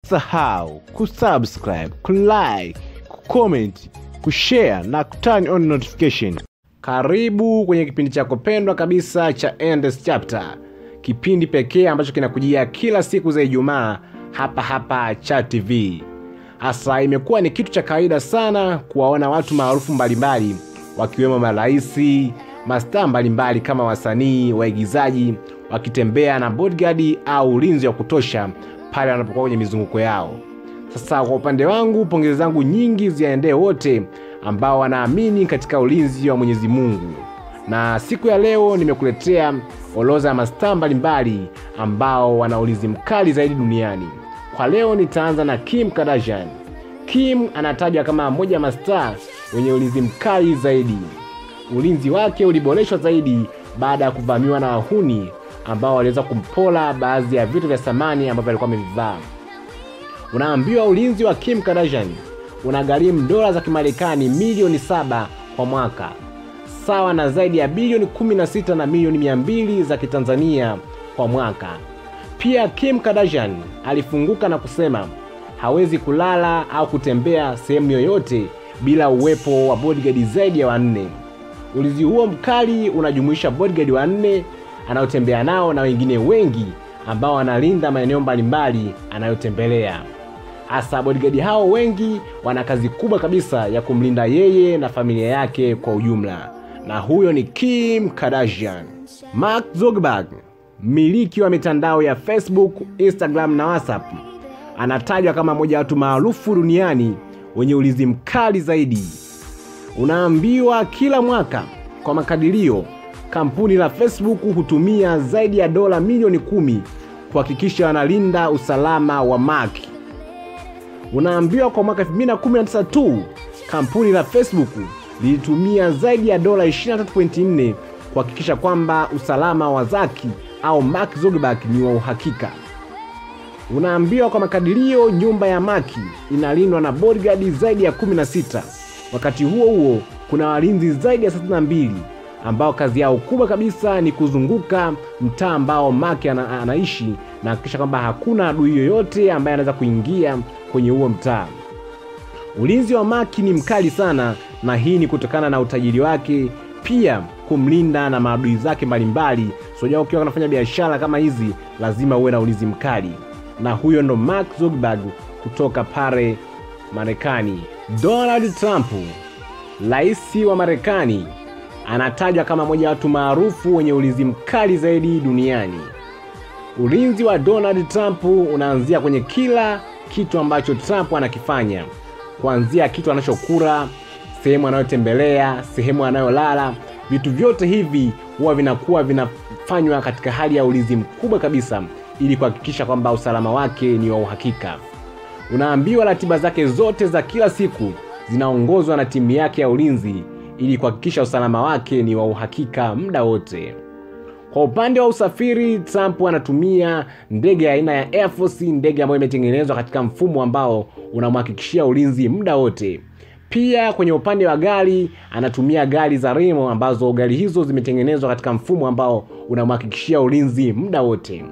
usisahau kusubscribe kulike kucomment kushare na kuturn on notification karibu kwenye kipindi chako pendwa kabisa cha Endless Chapter kipindi pekee ambacho kinakujia kila siku za ijumaa hapa hapa cha tv hasa imekuwa ni kitu cha kawaida sana kuwaona watu maarufu mbalimbali wakiwemo maraisi mastaa mbalimbali kama wasanii waigizaji wakitembea na bodyguard au ulinzi wa kutosha pale wanapokuwa kwenye mizunguko yao sasa kwa upande wangu pongezi zangu nyingi ziaendee wote ambao wanaamini katika ulinzi wa mwenyezi mungu na siku ya leo nimekuletea orodha ya mastaa mbalimbali ambao wana ulinzi mkali zaidi duniani kwa leo nitaanza na kim kardashian kim anatajwa kama mmoja wa mastaa wenye ulinzi mkali zaidi ulinzi wake uliboreshwa zaidi baada ya kuvamiwa na wahuni ambao waliweza kumpola baadhi ya vitu vya samani ambavyo alikuwa amevivaa unaambiwa ulinzi wa kim kardashian unagharimu dola za kimarekani milioni saba kwa mwaka sawa na zaidi ya bilioni 16 na milioni 200 za kitanzania kwa mwaka pia kim kardashian alifunguka na kusema hawezi kulala au kutembea sehemu yoyote bila uwepo wa bodyguard zaidi ya wanne ulinzi huo mkali unajumuisha bodyguard wanne anayotembea nao na wengine wengi ambao wanalinda maeneo mbalimbali anayotembelea hasa bodyguard hao wengi wana kazi kubwa kabisa ya kumlinda yeye na familia yake kwa ujumla na huyo ni kim kardashian mark zuckerberg mmiliki wa mitandao ya facebook instagram na whatsapp anatajwa kama mmoja wa watu maarufu duniani wenye ulinzi mkali zaidi unaambiwa kila mwaka kwa makadirio kampuni la facebook hutumia zaidi ya dola milioni kumi kuhakikisha wanalinda usalama wa mark unaambiwa kwa mwaka 2019 tu kampuni la facebook lilitumia zaidi ya dola 23.4 kuhakikisha kwamba usalama wa zaki au mark zuckerberg ni wa uhakika unaambiwa kwa makadirio nyumba ya maki inalindwa na bodyguard zaidi ya 16 wakati huo huo kuna walinzi zaidi ya 32 ambao kazi yao kubwa kabisa ni kuzunguka mtaa ambao maki ana, anaishi na hakikisha kwamba hakuna adui yoyote ambaye anaweza kuingia kwenye huo mtaa ulinzi wa maki ni mkali sana na hii ni kutokana na utajiri wake pia kumlinda na maadui zake mbalimbali soja ukiwa unafanya biashara kama hizi lazima uwe na ulinzi mkali na huyo ndo mark zuckerberg kutoka pale marekani donald trump rais wa marekani anatajwa kama moja wa watu maarufu wenye ulinzi mkali zaidi duniani ulinzi wa donald trump unaanzia kwenye kila kitu ambacho trump anakifanya kuanzia kitu anachokula sehemu anayotembelea sehemu anayolala vitu vyote hivi huwa vinakuwa vinafanywa katika hali ya ulinzi mkubwa kabisa ili kuhakikisha kwamba usalama wake ni wa uhakika unaambiwa ratiba zake zote za kila siku zinaongozwa na timu yake ya ulinzi ili kuhakikisha usalama wake ni wa uhakika muda wote kwa upande wa usafiri trump anatumia ndege ya aina ya air force ndege ambayo imetengenezwa katika mfumo ambao unamhakikishia ulinzi muda wote pia kwenye upande wa gari anatumia gari za remo ambazo gari hizo zimetengenezwa katika mfumo ambao unamhakikishia ulinzi muda wote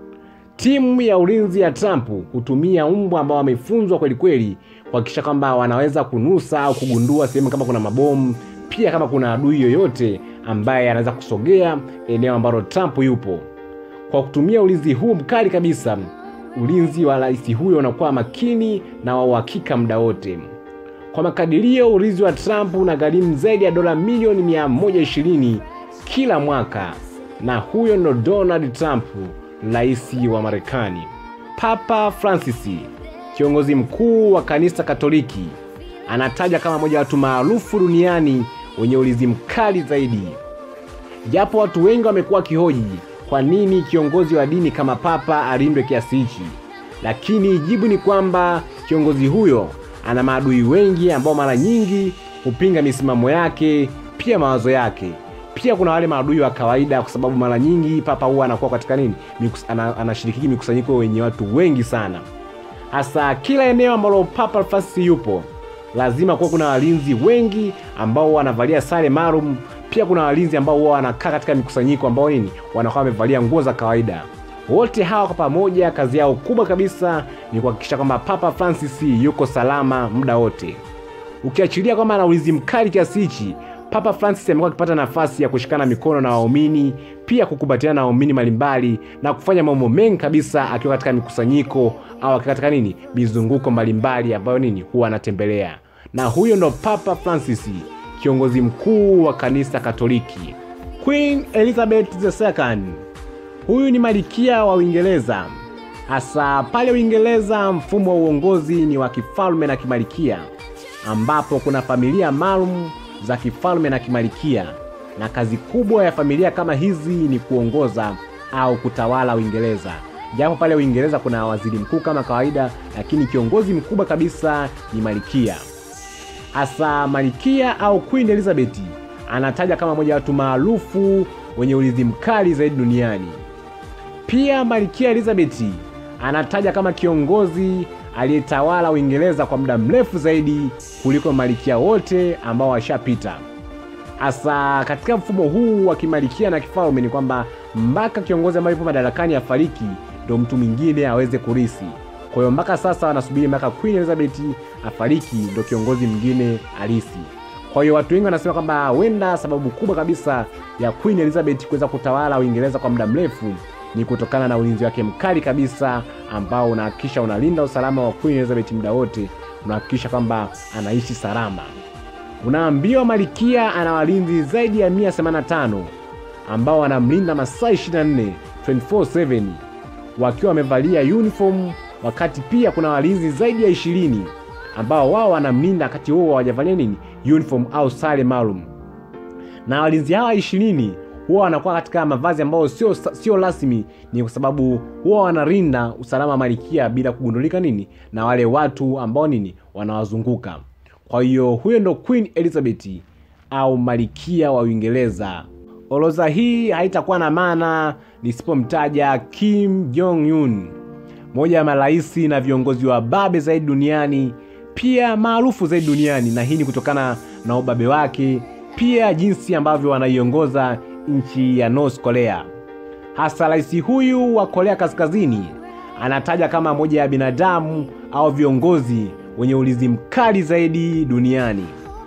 timu ya ulinzi ya trump hutumia mbwa ambao wamefunzwa kwelikweli kuhakikisha kwamba wanaweza kunusa au kugundua sehemu kama kuna mabomu pia kama kuna adui yoyote ambaye anaweza kusogea eneo ambalo trump yupo kwa kutumia ulinzi huu mkali kabisa ulinzi wa rais huyo unakuwa makini na wa uhakika muda wote kwa makadirio ulinzi wa trump unagharimu zaidi ya dola milioni 120 kila mwaka na huyo ndo donald trump rais wa marekani papa francis kiongozi mkuu wa kanisa katoliki anataja kama moja wa watu maarufu duniani wenye ulinzi mkali zaidi japo watu wengi wamekuwa wakihoji kwa nini kiongozi wa dini kama papa alindwe kiasi hichi lakini jibu ni kwamba kiongozi huyo ana maadui wengi ambao mara nyingi hupinga misimamo yake pia mawazo yake pia kuna wale maadui wa kawaida kwa sababu mara nyingi papa huwa anakuwa katika nini Mikus, ana, anashirikiki mikusanyiko wenye watu wengi sana hasa kila eneo ambalo papa francis yupo lazima kuwa kuna walinzi wengi ambao wanavalia sare maalum pia kuna walinzi ambao huwa wanakaa katika mikusanyiko ambao nini wanakuwa wamevalia nguo za kawaida Wote hawa kwa pamoja, kazi yao kubwa kabisa ni kuhakikisha kwamba Papa Francis yuko salama muda wote. Ukiachilia kwamba ana ulinzi mkali kiasi hichi, Papa Francis amekuwa akipata nafasi ya kushikana mikono na waumini, pia kukumbatiana na waumini mbalimbali na kufanya mambo mengi kabisa, akiwa katika mikusanyiko au akiwa katika nini, mizunguko mbalimbali ambayo nini huwa anatembelea. Na huyo ndo Papa Francis, kiongozi mkuu wa kanisa Katoliki. Queen Elizabeth II huyu ni malikia wa Uingereza. Hasa pale Uingereza, mfumo wa uongozi ni wa kifalme na kimalikia, ambapo kuna familia maalum za kifalme na kimalikia, na kazi kubwa ya familia kama hizi ni kuongoza au kutawala Uingereza. Japo pale Uingereza kuna waziri mkuu kama kawaida, lakini kiongozi mkubwa kabisa ni malikia. Hasa malikia au Queen Elizabeth anataja kama moja ya watu maarufu wenye ulinzi mkali zaidi duniani. Pia Malkia Elizabeth anataja kama kiongozi aliyetawala Uingereza kwa muda mrefu zaidi kuliko malikia wote ambao washapita. Hasa katika mfumo huu wa kimalikia na kifalme ni kwamba mpaka kiongozi ambaye yupo madarakani afariki ndo mtu mwingine aweze kurisi. Kwa hiyo mpaka sasa wanasubiri mpaka Queen Elizabeth afariki ndo kiongozi mwingine alisi. Kwa hiyo watu wengi wanasema kwamba huenda sababu kubwa kabisa ya Queen Elizabeth kuweza kutawala Uingereza kwa muda mrefu ni kutokana na ulinzi wake mkali kabisa ambao unahakikisha unalinda usalama wa Queen Elizabeth muda wote, unahakikisha kwamba anaishi salama. Unaambiwa Malkia ana walinzi zaidi ya 185 ambao wanamlinda masaa 24 24/7 wakiwa wamevalia uniform, wakati pia kuna walinzi zaidi ya 20 ambao wao wanamlinda wakati huo hawajavalia nini uniform au sare maalum, na walinzi hawa ishirini huwa wanakuwa katika mavazi ambayo sio sio rasmi. Ni kwa sababu huwa wanarinda usalama wa malikia bila kugundulika nini na wale watu ambao nini wanawazunguka. Kwa hiyo huyo ndo Queen Elizabeth au malikia wa Uingereza. Orodha hii haitakuwa na maana nisipomtaja Kim Jong Un, moja ya maraisi na viongozi wa babe zaidi duniani, pia maarufu zaidi duniani, na hii ni kutokana na ubabe wake, pia jinsi ambavyo anaiongoza nchi ya North Korea. Hasa rais huyu wa Korea Kaskazini anataja kama moja ya binadamu au viongozi wenye ulinzi mkali zaidi duniani.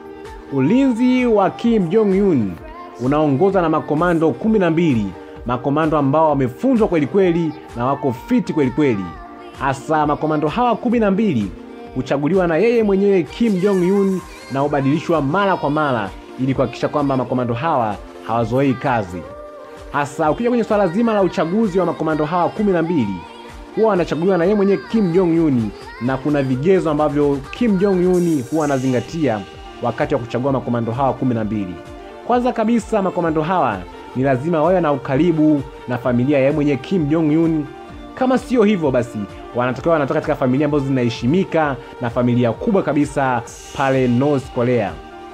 Ulinzi wa Kim Jong Un unaongozwa na makomando kumi na mbili, makomando ambao wamefunzwa kweli kweli na wako fiti kweli kweli. Hasa makomando hawa kumi na mbili huchaguliwa na yeye mwenyewe Kim Jong Un na hubadilishwa mara kwa mara ili kuhakikisha kwamba makomando hawa hawazoei kazi. Hasa ukija kwenye swala zima la uchaguzi wa makomando hawa kumi na mbili huwa wanachaguliwa na yeye mwenyewe Kim Jong Un, na kuna vigezo ambavyo Kim Jong Un huwa anazingatia wakati wa kuchagua makomando hawa kumi na mbili. Kwanza kabisa makomando hawa ni lazima wawe na ukaribu na familia ya yeye mwenyewe Kim Jong Un. Kama sio hivyo, basi wanatakiwa wanatoka katika familia ambazo zinaheshimika na familia kubwa kabisa pale North Korea.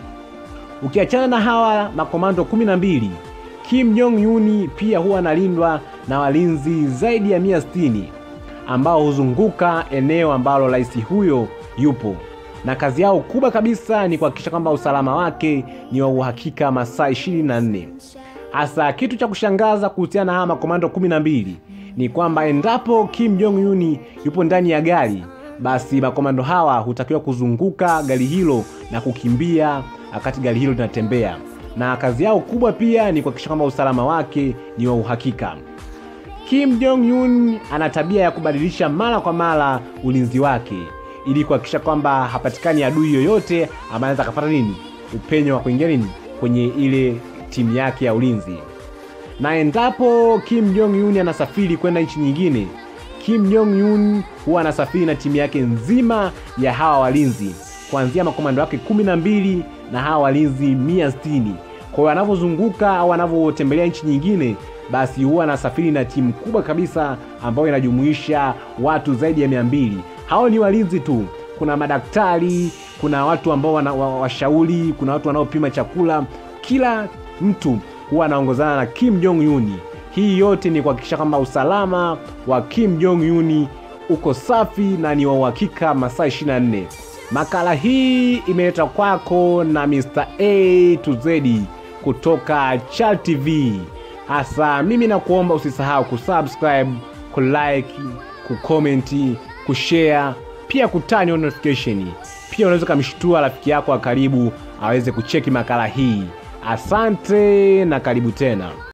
Ukiachana na hawa makomando kumi na mbili, Kim Jong Un pia huwa analindwa na walinzi zaidi ya mia sitini ambao huzunguka eneo ambalo rais huyo yupo, na kazi yao kubwa kabisa ni kuhakikisha kwamba usalama wake ni wa uhakika masaa 24. Hasa kitu cha kushangaza kuhusiana na hawa makomando kumi na mbili ni kwamba endapo Kim Jong Un yupo ndani ya gari, basi makomando hawa hutakiwa kuzunguka gari hilo na kukimbia wakati gari hilo linatembea, na kazi yao kubwa pia ni kuhakikisha kwamba usalama wake ni wa uhakika. Kim Jong Un ana tabia ya kubadilisha mara kwa mara ulinzi wake ili kuhakikisha kwamba hapatikani adui yoyote ambaye anaweza akapata nini upenyo wa kuingia nini kwenye ile timu yake ya ulinzi. Na endapo Kim Jong Un anasafiri kwenda nchi nyingine, Kim Jong Un huwa anasafiri na timu yake nzima ya hawa walinzi kuanzia makomando wake kumi na mbili na hawa walinzi mia sitini. Kwa hiyo anavyozunguka au anavyotembelea nchi nyingine, basi huwa anasafiri na timu kubwa kabisa ambayo inajumuisha watu zaidi ya mia mbili. Hao ni walinzi tu, kuna madaktari, kuna watu ambao wana, wa, washauri, kuna watu wanaopima chakula. Kila mtu huwa anaongozana na Kim Jong Un. Hii yote ni kuhakikisha kwamba usalama wa Kim Jong Un uko safi na ni wa uhakika masaa 24. Makala hii imeletwa kwako na Mr. A to Z kutoka Chal TV. Hasa mimi nakuomba usisahau kusubscribe, kulike kukomenti kushare pia kutani on notification pia unaweza ukamshtua rafiki yako wa karibu aweze kucheki makala hii asante na karibu tena